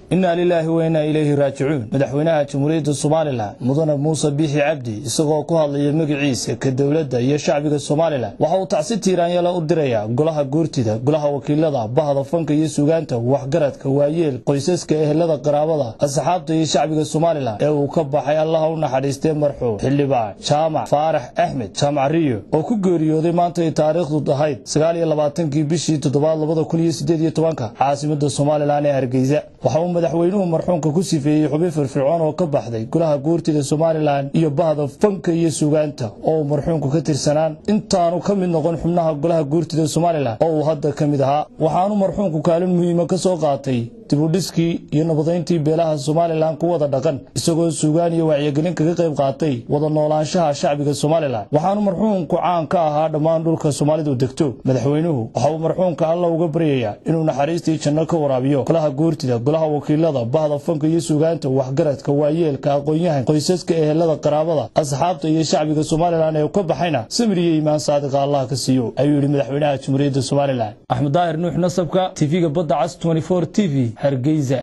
inaa lilaahi wa innaa ilayhi raajicuun madaxweynaha jamhuuriyadda somalilan mudane muuse biixi cabdi isagoo ku hadlaya magaciisa ka dowladda iyo shacbiga somalilan waxa uu tacsi tiiraanyala u dirayaa golaha guurtida golaha wakiilada bahda fanka iyo sugaanta waxgaradka waayeel qoysaska ehelada qaraabada asxaabta iyo shacbiga somalilan ee uu ka baxay allaha u naxariistee marxuum xildhibaan jaamac faarax axmed jaamac riyo oo ku geeriyooday maantay taariikhdu ahayd sagaaliyo labaatankii bishii toddobaad labada kun iyo sideed iyo tobanka caasimada somalilan ee hargeysa waxa uu madaxweynuhu marxuumka ku sifeeyey xubin firfircoon oo ka baxday golaha guurtida somalilan iyo bahda fanka iyo sugaanta oo uu marxuumku ka tirsanaan intaanu ka mid noqon xubnaha golaha guurtida somalilan oo uu hadda ka mid ahaa waxaanu marxuumku kaalin muhiima ka soo qaatay dibudhiskii iyo nabadayntii beelaha somalilan ku wada dhaqan isagoo sugaan iyo wacyigelin kaga qayb qaatay wada noolaanshaha shacbiga somalilan waxaanu marxuumku caan ka ahaa dhammaan dhulka soomaalidu degto madaxweynuhu waxa uu marxuumka alla uga baryayaa inuu naxariistii janno ka waraabiyo golaha guurtida golaha wakiilada bahda fanka iyo sugaanta waxgaradka waayeelka aqoon-yahan qoysaska ehelada qaraabada asxaabta iyo shacbiga somalilan ee ka baxayna samir iyo iimaan saadiqa allah ka siiyo ayuu yidhi madaxweynaha jamhuuriyadda somalilan axmed daahir nuux nasabka tv-ga badda cas t v hargeysa